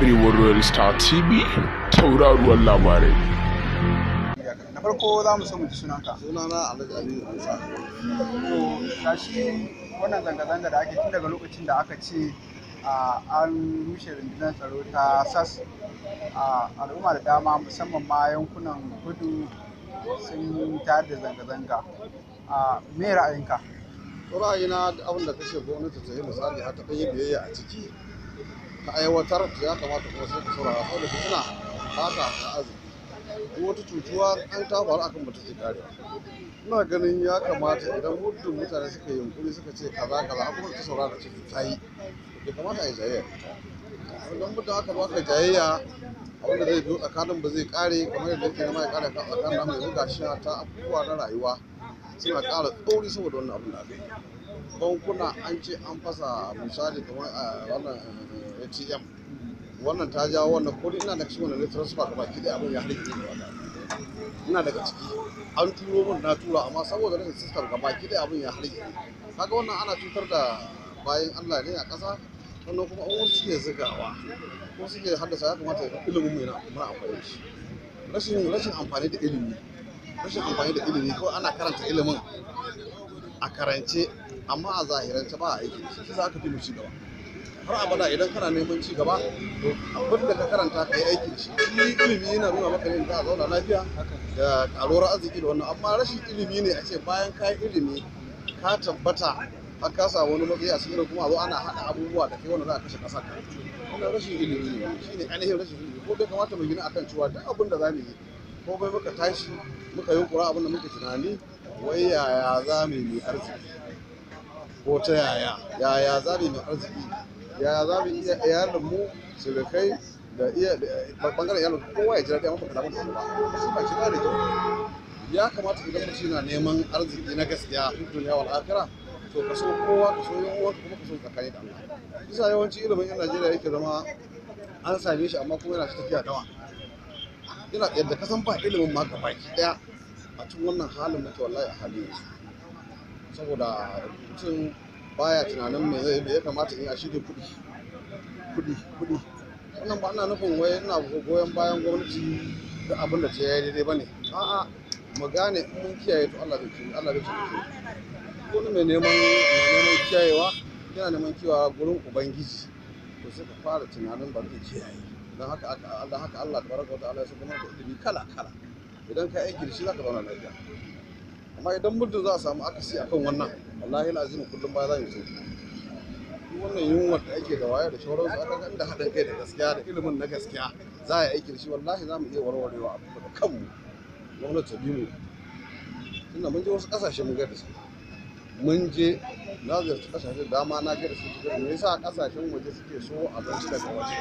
Arewa Royal Star TV tauraruwar labarai. na farko za mu so mu ji sunanka sunana alhaji aliyu musa to gashi wannan zanga-zanga da ake tun daga lokacin da aka ce a, an rushe rundunar tsaro ta sas a al'umma da dama musamman ma yankunan kudu sun tayar da zanga-zanga a me ra'ayinka ra'ayina da abin da kashe gwamnati ta yi misali har ta yi biyayya a ciki ta aiwatar to ya kamata kuma sai ka saurara saboda fitina ba ta ta arziki duk wata cutuwa an ta faru akan mutum ke karewa ina ganin ya kamata idan muddin mutane suka yi yunkuri suka ce kaza kaza abubuwan ta saurara ce ta yi bai kamata a yi jayayya idan muddin aka baka jayayya abinda zai biyo tsakanin ba zai kare kamar yadda yake nama ya kare kan tsakanin namu yanzu gashi ta abubuwa na rayuwa suna ƙara tsauri saboda wannan abin da aka yi bankuna an ce an fasa misali kamar a wannan eh, atm wannan ta jawo wannan kudi ina da cikin wannan ne transfer gaba ki da abin ya harke ni wannan ina daga ciki an turo min na tura amma saboda rashin system gaba ki da abin ya harke kaga wannan ana cutar da bayan Allah ne a ƙasa sannan kuma an wasu suke zugawa ko suke haddasa ya kamata ilimin mu yana muna amfani da shi rashin rashin amfani da ilimi rashin amfani da ilimi kawai ana karanta ilimin a karance amma a zahirance ba a aiki shi za ka fi mu ci gaba har abada idan kana neman ci gaba to abin da ka karanta ka yi aiki da shi shi ilimi yana nuna maka ne za a zauna lafiya da karuwar arziki da wannan amma rashin ilimi ne a ce bayan ka yi ilimi ka tabbata har ka samu wani matsayi a cikin kuma a zo ana haɗa abubuwa da kai wanda za a kashe ƙasa ka wannan rashin ilimi ne shi ne ainihin rashin ilimi ko bai kamata mu gina akan cewa duk abin da za mu yi ko bai muka tashi muka yi kura abin da muke tunani wai yaya za mu yi arziki ko ta yaya yaya za mu yi arziki yaya za mu iya iyalin mu surukai da iya da bangaren iyalin kowa ya ji daɗi amma baka damu da su ba su ba shi ba da kyau ya kamata idan mutum yana neman arziki na gaskiya fi duniya wal akhirah to ka so kowa ka so yan uwanka kuma ka so tsakani da Allah bisa yawanci ilimin yan Najeriya yake zama an same shi amma kuma yana ta tafiya dawa yana yadda ka san ba ilimin ma ka baki daya a cikin wannan halin muke wallahi a halin yanzu saboda mutum baya tunanin me zai me ya kamata in a shi kuɗi kuɗi kuɗi wannan ba ana nufin wai ina goyon bayan gwamnati da abin da ta yi daidai bane a'a mu gane in mun kiyaye to Allah zai ci Allah zai ci wani mai neman mai neman kiyayewa yana neman kiyawa gurin ubangiji to sai ka fara tunanin ba zai kiyaye don haka aka Allah haka Allah tabaraka wa ta'ala ya saka maka ilimi kala kala idan ka aiki da shi zaka zauna lafiya amma idan muddin za a samu akasi akan wannan wallahi lazim kullum ba za mu yi duk wannan yunwa da ake da waya da shauransu aka ga inda haɗin kai da gaskiya da ilimin na gaskiya za a yi aiki da shi wallahi za mu iya warwarewa abu da kanmu gwamnati ta bi mu tunda mun je wasu ƙasashe mun ga da su mun je na ziyarci kasashe dama na ga da su me yasa kasashen waje suke so abinci daga waje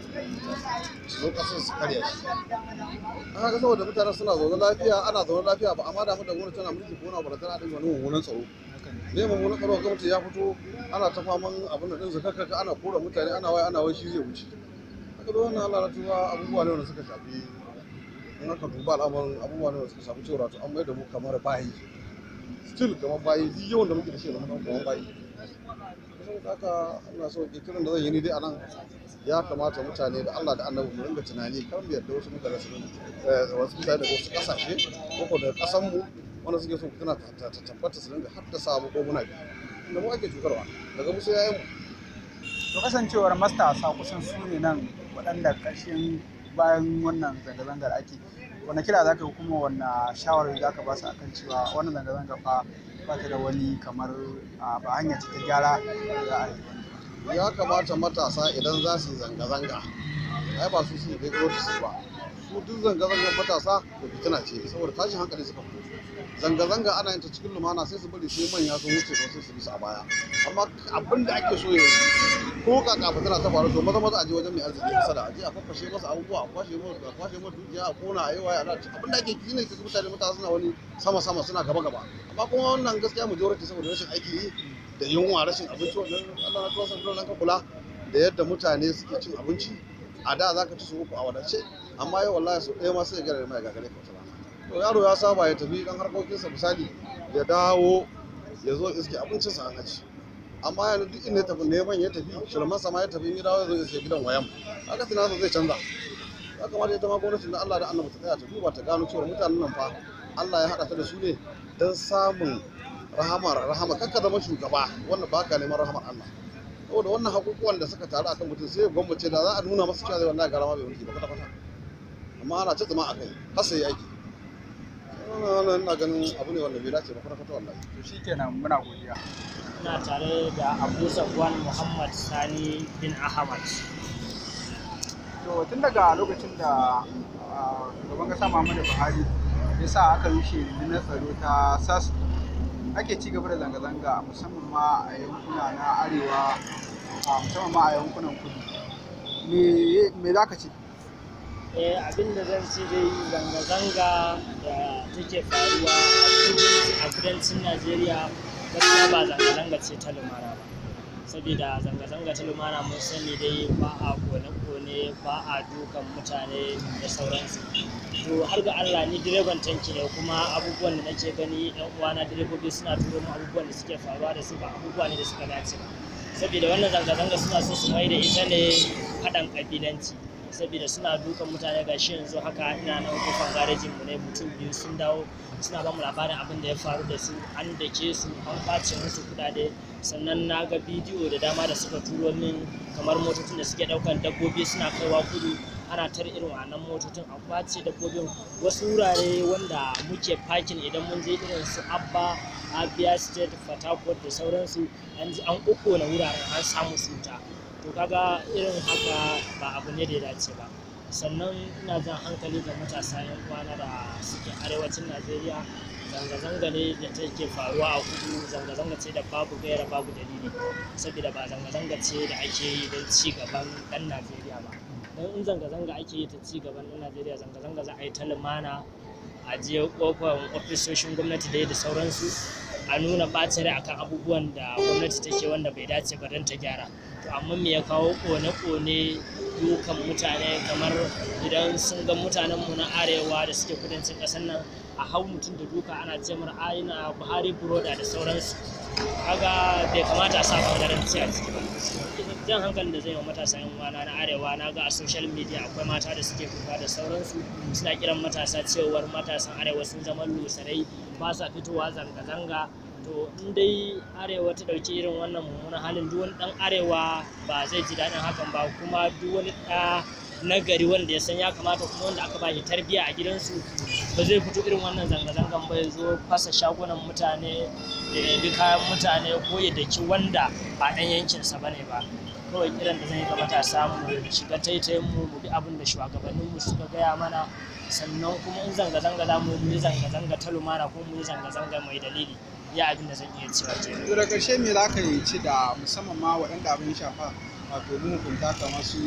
su zo kasar su karya shi an haka saboda mutane suna zaune lafiya ana zaune lafiya ba amma damu da gwamnati tana mulki ko na ba tana dinga wani mummunan tsaro ne mummunan tsaro gwamnati ya fito ana ta faman abin da din zakaka ana kora mutane ana wai ana wai shi zai wuce haka da wannan Allah na tuba abubuwa ne wanda suka shafi in aka duba al'amarin abubuwa ne wanda suka shafi cewa to an mai da mu kamar bayi still kamar bayi duk yawan da muke da shi da kamar kamar bayi saboda haka ina so ke kiran da zan yi ni dai a nan ya kamata mutane da Allah da annabi mu ringa tunani kar mu yarda wasu mutane su wasu mutane daga wasu kasashe ko daga kasan mu wanda suke so tana ta tabbata su ringa haddasa abu ko muna biyu inda mu ake cutarwa daga musu yayin mu to kasancewar matasa kusan su ne nan waɗanda ƙarshen bayan wannan zanga-zangar ake wanda kira za ka yi kuma wanda shawarar za ka ba su akan cewa wannan zanga-zanga fa ba ta da wani kamar a ba hanya ce ta gyara da za a yi ya kamata matasa idan za su yi zanga-zanga ai ba su su kai gwamnati su ba su duk zanga-zangar matasa da fitina ce saboda tashin hankali suka fito zanga-zanga ana yin ta cikin lumana sai su bari sai manya sun wuce don sai su bisa a baya amma abin da ake so yanzu ko kaka fitina ta faru to maza maza a je wajen mai arziki kusa da aje a kwakwashe masa abubuwa a kwashe masa a kwashe masa dukiya a kona a yi waya ana abin da ake yi ne kaga mutane matasa suna wani sama sama suna gaba gaba amma kuma wannan gaskiya majority saboda rashin aiki yi da yunwa rashin abinci wannan Allah na tuwasa dole ka kula da yadda mutane suke cin abinci a da zaka ci su uku a wadace amma yau wallahi sau ɗaya ma sai ya gara mai gagare ka wata rana to yaro ya saba ya tafi dan harkokinsa misali ya dawo ya zo iske abincinsa an aji amma yanzu duk inda ya tafi neman ya tafi shirman sama ya tafi in ya dawo zai sai gidan wayan haka tunanin zai canza ya kamata ita ma gwamnatin da Allah da annabi ta tsaya ta duba ta gano cewa mutanen nan fa Allah ya haɗa ta da su ne don samun rahamar rahama kakka zama shugaba wanda ba ka neman rahamar Allah saboda wannan hakukuwan da suka taru akan mutum sai ya gwammace da za a nuna masa cewa zai wallahi garama bai mulki ba kwata kwata amma ana ta tsama a kai har sai ya aiki wannan ina ganin abu ne wanda bai dace ba kwata kwata wallahi to shikenan muna godiya ina tare da abu safwan muhammad sani bin ahmad to tun daga lokacin da ah, shugaban kasa muhammadu buhari ya sa aka rushe rundunar tsaro ta sas ake ci gaba da zanga-zanga musamman ma a yankuna na arewa a musamman ma a yankunan kudu me me za ka ce eh abin da zan ci dai zanga-zanga da take faruwa a kudu- a kudancin najeriya gaskiya ba zanga-zanga ce ta lumana ba saboda zanga-zanga ta lumana mun sani dai ba a kone-kone ba a dukan mutane da sauransu to har ga allah ni direban tanki ne kuma abubuwan da nake gani yan uwana direbobi suna turo mu abubuwan da suke faruwa da su ba abubuwa ne da suka dace ba saboda wannan zanga-zanga suna so su mai da ita ne haɗin ƙabilanci saboda suna dukan mutane ga shi yanzu haka ina nan kofar garejin mu ne mutum biyu sun dawo suna ba mu labarin abin da ya faru da su an dake su an ɓace musu kuɗaɗe sannan na ga bidiyo da dama da suka turo min kamar motocin da suke ɗaukan dabbobi suna kaiwa kudu ana tar irin wannan motocin an ɓace dabbobin wasu wurare wanda muke parking idan mun je irin su abba abia state port harcourt da sauransu an ji an ƙoƙona wuraren an samu su wuta to kaga irin haka ba abu ne da ya dace ba sannan ina jan hankali ga matasa yan uwana da suke arewacin najeriya zanga-zanga ne da take faruwa a kudu zanga-zanga ce da babu gaira babu dalili saboda ba zanga-zanga ce da ake yi don ci gaban ɗan najeriya ba don in zanga-zanga ake yi ta ci gaban ɗan najeriya zanga-zanga za a yi ta lumana a je kofar ofisoshin gwamnati da da sauransu a nuna ɓacin rai akan abubuwan da gwamnati take wanda bai dace ba don ta gyara to amma me ya kawo kone-kone dukan mutane kamar idan sun ga mutanenmu na arewa da suke kudancin ƙasar nan a hau mutum da duka ana ce mana aina buhari buroda da sauransu kaga bai kamata a sa bangaranci a ciki ba jan hankalin da zai yi wa matasa yan uwana na arewa na ga a social media akwai mata da suke kuka da sauransu suna kiran matasa cewar matasan arewa sun zama lusarai ba sa fitowa zanga-zanga to in dai arewa ta ɗauki irin wannan mummunan halin duk wani ɗan arewa ba zai ji daɗin hakan ba kuma duk wani ɗa na gari wanda ya san ya kamata kuma wanda aka ba shi tarbiyya a gidansu ba zai fito irin wannan zanga-zangan ba ya zo fasa shagunan mutane da ya bi kayan mutane ko ya daki wanda ba ɗan yankinsa ba ne ba kawai kiran da zan yi ga matasa mu shiga taitayin mu mu bi abin da shugabannin mu suka gaya mana sannan kuma in zanga-zanga za mu yi zanga-zanga ta lumana ko mu yi zanga-zanga mai dalili ya abin da zan iya cewa kenan to da ƙarshe me za ka yi ci da musamman ma waɗanda abin ya shafa wato mahukunta kamar su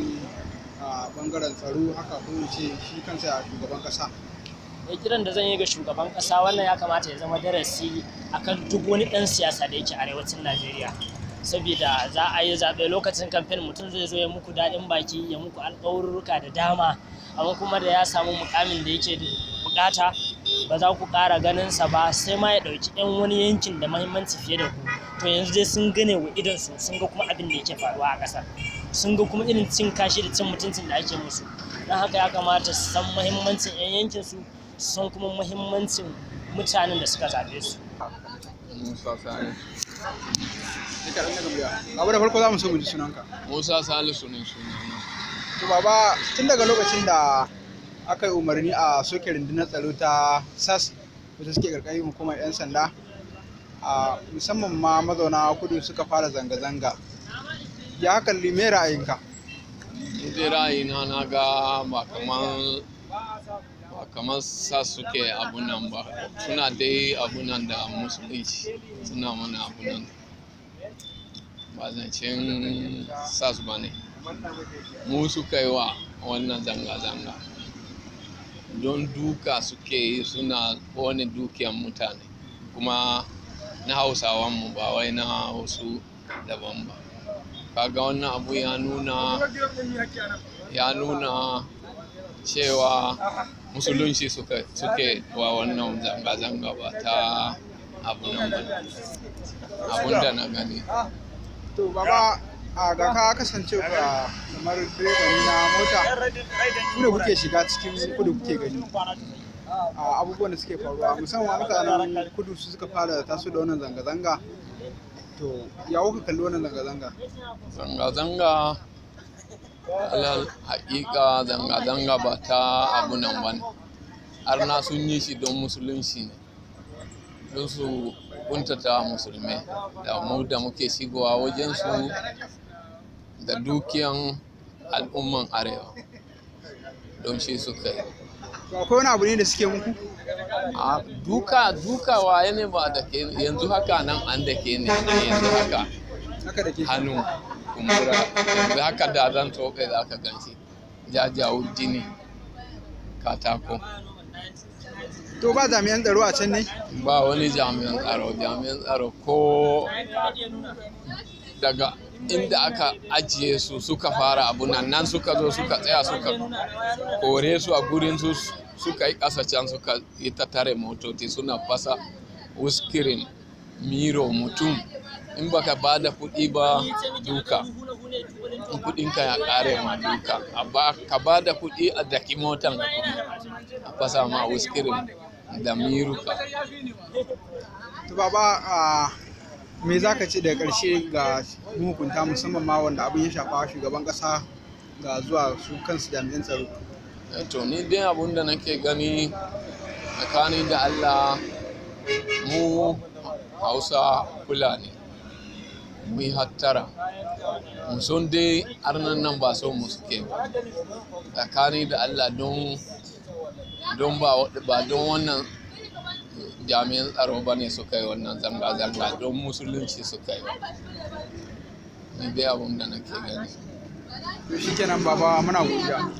a bangaren tsaro haka ko in ce shi kansa a shugaban kasa ya kiran da zan yi ga shugaban kasa wannan ya kamata ya zama darasi akan duk wani ɗan siyasa da yake arewacin najeriya saboda za a yi zaɓe lokacin kamfen mutum zai zo ya muku daɗin baki ya muku alƙawarurruka da dama amma kuma da ya samu mukamin da yake bukata ba za ku ƙara ganinsa ba sai ma ya ɗauki 'yan wani yankin da mahimmanci fiye da ku to yanzu dai sun gane wa idonsu sun ga kuma abin da yake faruwa a ƙasar sun ga kuma irin cin kashi da cin mutuncin da ake musu don haka ya kamata su san mahimmancin 'yan yankinsu su san kuma mahimmancin mutanen da suka zaɓe su Musa Sani. sai ka ɗan daga baba da farko za mu so mu ji sunanka Musa Salisu ne sunana. to baba tun daga lokacin da aka yi umarni a soke rundunar tsaro ta sas wacce suke ƙarƙashin hukumar 'yan sanda a musamman ma mazauna kudu suka fara zanga-zanga ya hakan me ra'ayinka Ni dai ra'ayina na ga ba kaman ba kaman sa suke abunan ba suna dai abunan da musulunci suna mana abunan ba zancen sas ba ne mu suka yi wa wannan zanga-zanga don duka suke yi suna kone dukiyan mutane kuma na hausawanmu ba wai na wasu daban ba kaga wannan abu ya nuna ya nuna cewa musulunci suka suke wa wannan zanga-zanga ba ta abu nan ba abun da na gani to baba a ga ka kasance ka kamar direbani na mota ku da kuke shiga cikin kudu kuke gani a abubuwan da suke faruwa musamman mutanen kudu su suka fara taso da wannan zanga-zanga to ya kuka kalli wannan zanga-zanga Zanga-zanga alal haƙiƙa zanga-zanga ba ta abu nan ba ne. Har na sun yi shi don musulunci ne. Don su kuntata musulmai da mu da muke shigowa wajensu da dukiyan al'umman arewa. Don shi suka yi. to akwai wani abu ne da suke muku A duka duka waye ne ba da ke yanzu haka nan an da ke ne yanzu haka haka da ke hannu kumbura yanzu haka da zan tobe za ka ganshi jajawo jini katako to ba jami'an tsaro a can ne ba wani jami'an tsaro jami'an tsaro ko daga inda aka ajiye su suka fara abu nan nan suka zo suka tsaya suka kore su a gurin su suka yi ƙasa can suka yi ta tare motoci suna fasa wuskirin miro mutum in baka ba da kuɗi ba duka in kuɗinka ya ƙare ma duka A ba- ka ba da kuɗi a daki motan ka kuma a fasa ma wuskirin da miruka to baba a me za ka ce daga ƙarshe ga mahukunta musamman ma wanda abin ya shafa shugaban ƙasa ga zuwa su kansu jami'an tsaro Eh, to ni dai abun da nake gani tsakani da Allah mu hausa fulani mu yi hattara mu son dai arnan nan ba son mu suke ba tsakani da Allah don don ba wa- ba don wannan jami'an tsaro ba ne suka yi wannan zanga-zanga don musulunci suka yi ni dai abun da nake gani to shikenan baba muna godiya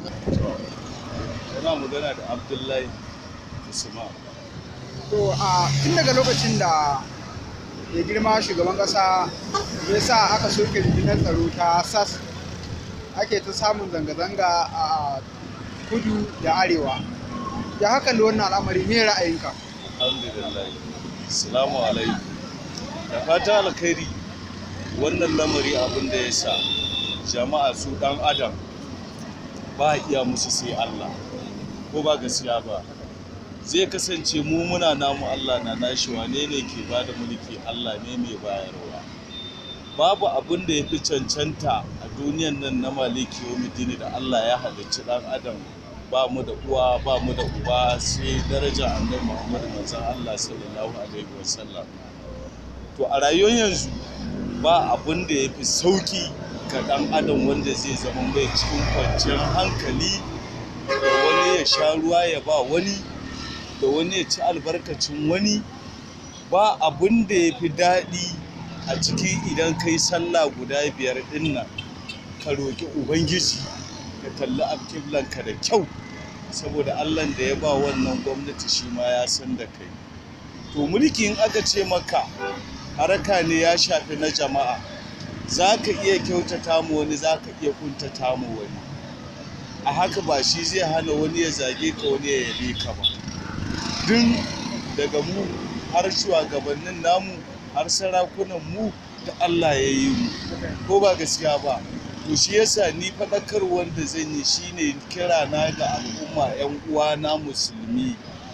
yana magana da abdullahi usman to a tun daga lokacin da ya girma shugaban ƙasa ya sa aka soke rundunar tsaro ta sas ake ta samun zanga-zanga a kudu da arewa ya haka da wannan al'amari me ra'ayinka alhamdulillah salamu alaikum da fata alkhairi wannan lamari abin da ya sa jama'a su dan adam ba iya musu sai allah ko ba gaskiya ba zai kasance mu muna namu allah na nashi wane ne ke ba da mulki allah ne mai bayarwa babu abin da ya fi cancanta a duniyan nan na maliki yawmiddini da allah ya halicci dan adam ba mu da uwa ba mu da uba sai daraja annabi Muhammad manzon Allah sallallahu alaihi wasallam to a rayuwar yanzu ba abin da yafi sauki ga dan adam wanda zai zama mai cikin kwanciyar hankali da wani ya sha ruwa ya ba wani da wani ya ci albarkacin wani ba abin da yafi daɗi a ciki idan kai sallah guda biyar ɗin nan ka roƙi ubangiji ka kalli alƙiblanka da kyau saboda allah da ya ba wannan gwamnati shi ma ya san da kai to mulki in aka ce maka haraka ne ya shafi na jama'a za ka iya kyautata mu wani za ka iya kuntata mu wani a haka ba shi zai hana wani ya zage ka wani ya yabe ka ba duk daga mu har shugabannin namu har sarakunan mu da allah ya yi mu ko ba gaskiya ba to shi yasa ni faɗakar wanda zan yi shine kira na ga al'umma 'yan uwana musulmi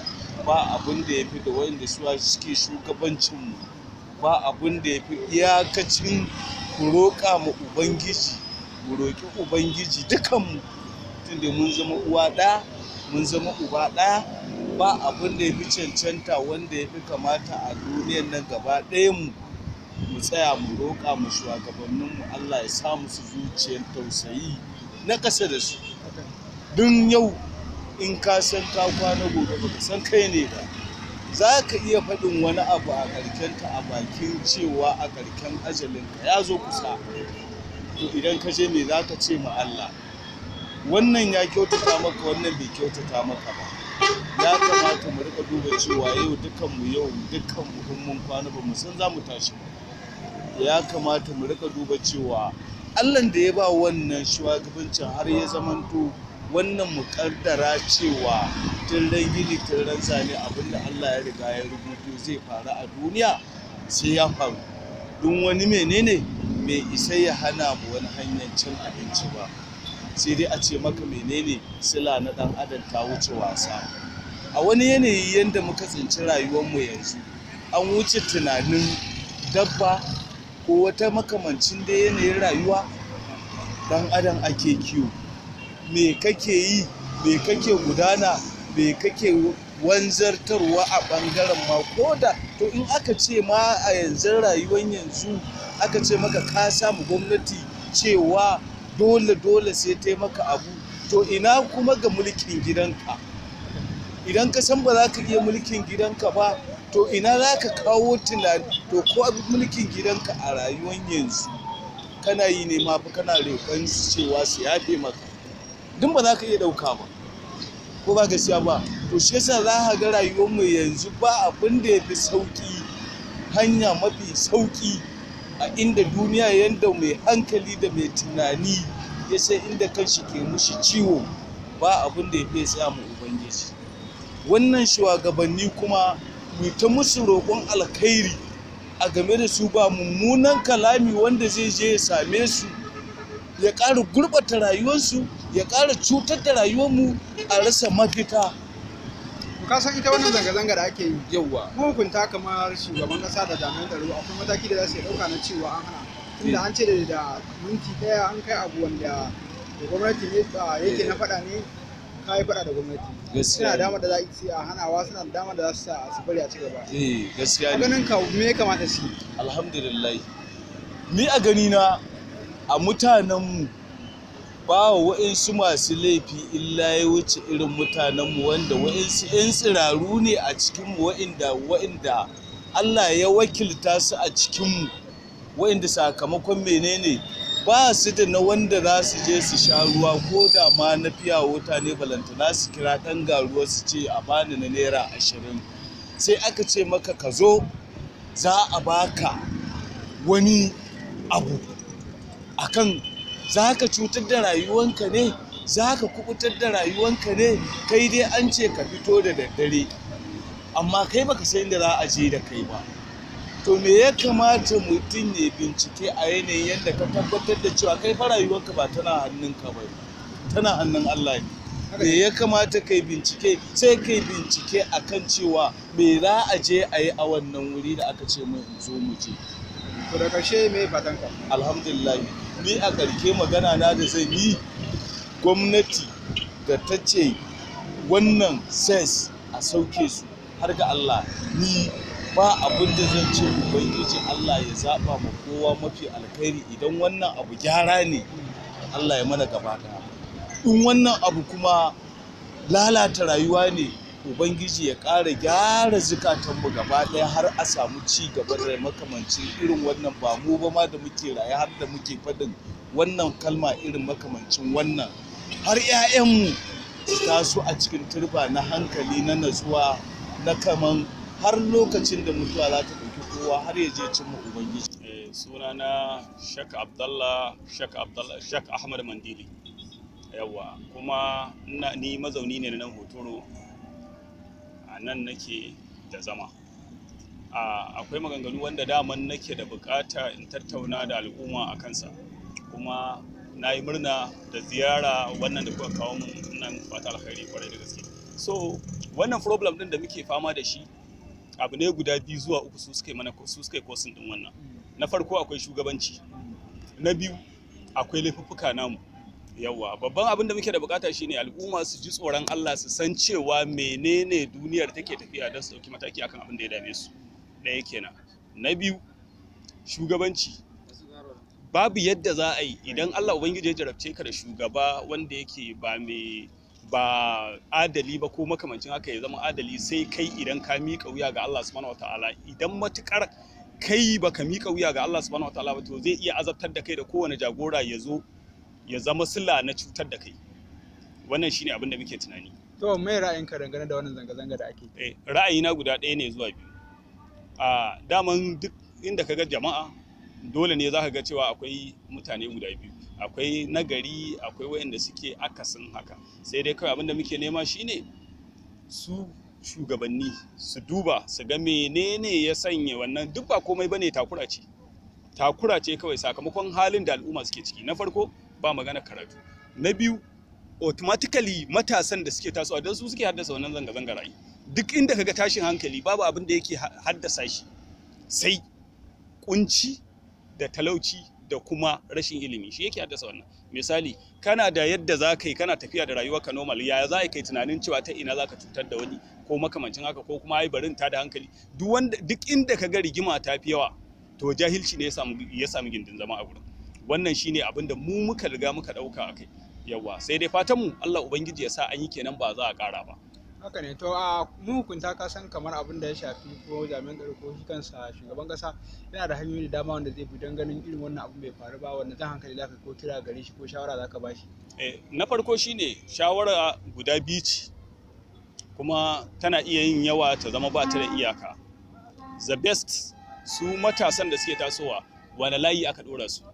ba abin da ya fi da wanda suwa suke shugabancinmu ba abin da ya fi iyakacin ku roƙa ma ubangiji mu roƙi ubangiji dukanmu tunda mun zama uwa ɗaya mun zama uba ɗaya ba abin da ya fi cancanta wanda ya fi kamata a duniyan nan gaba ɗayan mu mu tsaya mu roƙa mu shugabanninmu Allah ya sa musu zuciyar tausayi na ƙasa da su don yau in ka san ka kwana gobe baka san kai ne ba za ka iya faɗin wani abu a ƙarkenta a bakin cewa a ƙarken ajalinka ya zo kusa to idan ka je me za ka ce ma Allah wannan ya kyautata maka wannan bai kyautata maka ba ya kamata mu rika duba cewa yau dukanmu yau dukanmu in mun kwana ba mu san za mu tashi ba ya kamata mu rika duba cewa allah da ya ba wannan shugabancin har ya zamanto wannan muƙaddara cewa tun ran gini tun ran zane abinda allah ya riga ya rubuto zai faru a duniya sai ya faru don wani menene bai isa ya hana mu wani hanyar cin abinci ba sai dai a ce maka menene sila na dan adam ta wuce wasa a wani yanayi yadda muka tsinci rayuwarmu yanzu an wuce tunanin dabba ko wata makamancin da yanayin rayuwa dan adam ake kiwo me kake yi me kake gudana me kake wanzartarwa a ɓangaren ma ko da to in aka ce ma a yanzu rayuwar yanzu aka ce maka ka samu gwamnati cewa dole dole sai ta maka abu to ina kuma ga mulkin gidanka idan ka san ba za ka iya mulkin gidanka ba to ina za ka kawo tunani to ko mulkin gidanka a rayuwar yanzu kana yi ne ma fa kana roƙon su cewa su yafe maka duk ba za ka iya ɗauka ba ko ba gaskiya ba to shi yasa za ka ga rayuwar mu yanzu ba abin da ya fi sauƙi hanya mafi sauƙi a inda duniya yanda mai hankali da mai tunani ya san inda kanshi ke mushi ciwo ba abin da ya fi tsaya mu ubangiji wannan shugabanni kuma mu ta musu roƙon alkhairi a game da su ba mummunan kalami wanda zai je ya same su ya ƙara gurɓata rayuwarsu ya ƙara cutar da rayuwarmu a rasa mafita ka san ita wannan zanga-zanga da ake yi yawa mahukunta kamar shugaban kasa da jami'an tsaro akwai mataki da za su iya ɗauka na cewa an hana tunda an ce da da minti ɗaya an kai abu wanda da gwamnati ne a yake na faɗa ne ka yi faɗa da gwamnati Gaskiya suna ne. da damar da za su a hanawa suna da damar da za su sa su bari a ci gaba eh gaskiya a ne ganin ka me ya kamata su yi alhamdulillah ni a ganina a mutanenmu ba wa wa'insu masu laifi illa ya wuce irin mutanenmu wanda wa'insu 'yan tsiraru ne a cikinmu wa'inda wa'inda Allah ya wakilta su a cikinmu wa'inda sakamakon menene ba su da na wanda za su je su sha ruwa ko da ma na fiya wuta ne balantana su kira ɗan garuwa su ce a bani na naira ashirin sai aka ce maka ka zo za a baka wani abu akan za ka cutar da rayuwanka ne za ka kubutar da rayuwanka ne kai dai an ce ka fito da daddare amma kai baka san da za a je da kai ba to me ya kamata mutum ya bincike a yanayin yadda ka tabbatar da cewa kai fa rayuwarka ba tana hannunka ba tana hannun Allah ne me ya kamata kai bincike sai kai bincike akan cewa me za a je a yi a wannan wuri da aka ce mun in zo mu je to da ƙarshe me fatan ka alhamdulillah ni a ƙarke magana na da zan yi gwamnati da ta ce wannan ses a sauke su har ga Allah ni ba abin da zan ce ubangiji Allah ya zaɓa ma kowa mafi alkhairi idan wannan abu gyara ne Allah ya mana gaba ɗaya in wannan abu kuma lalata rayuwa ne ubangiji ya ƙara gyara zukatanmu gaba ɗaya har a samu ci gaba da makamancin irin wannan ba mu ba ma da muke raye har da muke faɗin wannan kalma irin makamancin wannan har 'ya'yanmu su taso a cikin turba na hankali na natsuwa na kaman har lokacin da mutuwa za ta ɗauki kowa har ya je cimma ubangiji Eh, sunana Shek Abdallah Shek Abdallah Shek Ahmad Mandili yawa kuma ina- ni mazauni ne na nan hotoro a nan nake da zama a akwai maganganu wanda daman nake da bukata in tattauna da al'umma a kansa kuma na yi murna da ziyara wannan da kuka kawo mun nan fata alkhairi kwarai da gaske so wannan problem din da muke fama da shi abu ne guda biyu zuwa uku su suka yi mana su suka yi kosin din wannan na farko akwai shugabanci na biyu akwai laifuffuka namu yawa babban abin da muke da bukata shine al'umma su ji tsoron Allah su san cewa menene duniyar take tafiya don su dauki mataki akan abin da ya dame su ɗaya kenan na biyu shugabanci babu yadda za a yi idan Allah ubangiji ya jarabce ka da shugaba wanda yake ba mai ba adali ba ko makamancin haka ya zama adali sai kai idan ka miƙa wuya ga Allah subhanahu wataala idan matukar kai baka miƙa wuya ga Allah subhanahu wataala ba to zai iya azabtar da kai da kowane jagora ya zo ya zama sila na cutar da kai wannan shine abin da muke tunani to me ra'ayinka dangane da wannan zanga-zanga da ake eh, ra'ayina guda ɗaya ne zuwa biyu a daman duk inda ka ga jama'a dole ne za ka ga cewa akwai mutane guda biyu akwai nagari akwai wayanda suke akasin haka sai dai kawai abin da muke nema shine su shugabanni su duba su ga menene ya sanya wannan duk ba komai bane takura ce takura ce kawai sakamakon halin da al'umma suke ciki na farko ba magana karatu na biyu automatically matasan da suke tasowa don su suke haddasa wannan zanga-zangar ai duk inda kaga tashin hankali babu abin da yake ha- haddasa shi sai kunci da talauci da kuma rashin ilimi shi yake haddasa wannan misali kana da yadda za ka yi kana tafiya da rayuwarka normal yaya za ka yi tunanin cewa ta ina za ka cutar da wani ko makamancin haka ko kuma ai barin ta da hankali duk wanda duk inda ka ga rigima ta fi yawa to jahilci ne ya samu ya samu gindin zama a gurin wannan shine abin da mu muka riga muka dauka akai yawa sai dai fatan mu Allah ubangiji ya sa an yi kenan ba za a kara ba haka ne to a mu hukunta ka san kamar abin da ya shafi ko jami'an tsaro ko shi kansa shugaban kasa yana da hanyoyi da dama wanda zai bi don ganin irin wannan abu bai faru ba wanda jan hankali zaka ko kira gare shi ko shawara zaka ba shi Eh, na farko shine shawara guda biyu ce kuma tana iya yin yawa ta zama ba ta da iyaka the best su matasan da suke tasowa wani layi aka dora su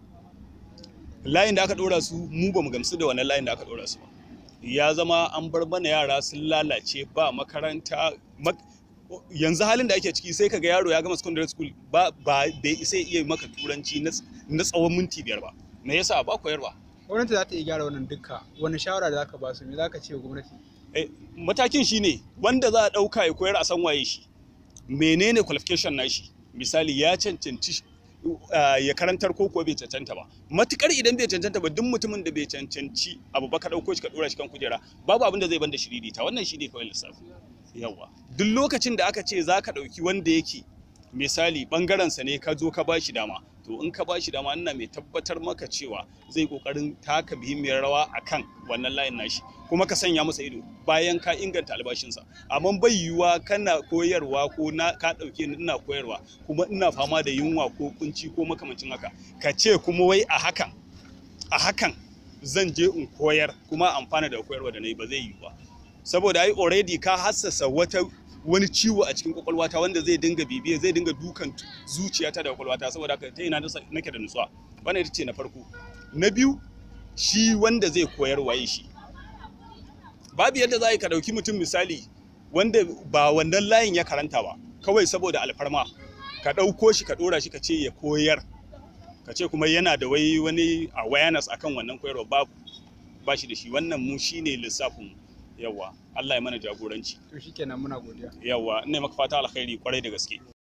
layin da aka dora su mu ba mu gamsu da wani layin da aka dora su ba ya zama an bar mana yara sun lalace ba makaranta mak- yanzu halin da ake ciki sai kaga yaro ya gama secondary school ba ba bai isa ya iya maka turanci na ts- na tsawon minti biyar ba me yasa ba koyarwa gwamnati za ta iya gyara wannan dukka wani shawara da zaka ba su me zaka ce wa gwamnati Eh, matakin shine wanda za a ɗauka ya koyar a san waye shi menene qualification nashi misali ya cancanci uh, ya karantar ko kuwa bai cancanta ba matukar idan bai cancanta ba duk mutumin da bai cancanci abu ba ka ɗauko shi ka ɗora shi kan kujera babu abin da zai banda shiriri ta wannan shine kawai lissafi yawa duk lokacin da aka ce za ka ɗauki wanda yake misali ɓangarensa ne ka zo ka ba shi dama to in ka ba shi dama ina mai tabbatar maka cewa zai kokarin taka muhimmiyar rawa akan wannan layin nashi kuma ka sanya masa ido bayan ka inganta albashinsa amma bai yiwuwa kana koyarwa ko na ka ɗauke ni ina koyarwa kuma ina fama da yunwa ko kunci ko makamancin haka ka ce kuma wai a hakan a hakan zan je in koyar kuma amfana da koyarwa da na yi ba zai yiwu ba saboda ai already ka hassasa wata wani ciwo a cikin kwakwalwata wanda zai dinga bibiya zai dinga dukan zuciyata da kwakwalwata saboda haka ta ina nasa- nake da nutsuwa wannan ita ce na farko na biyu shi wanda zai koyar waye shi babu yadda za a yi ka ɗauki mutum misali wanda ba wannan layin ya karanta ba kawai saboda alfarma ka ɗauko shi ka ɗora shi ka ce ya koyar ka ce kuma yana da wai wani awareness akan wannan koyarwa babu ba shi da shi wannan mu shine lissafin mu yawa Allah ya mana jagoranci to shikenan muna godiya yawa ina maka fata alkhairi kwarai da gaske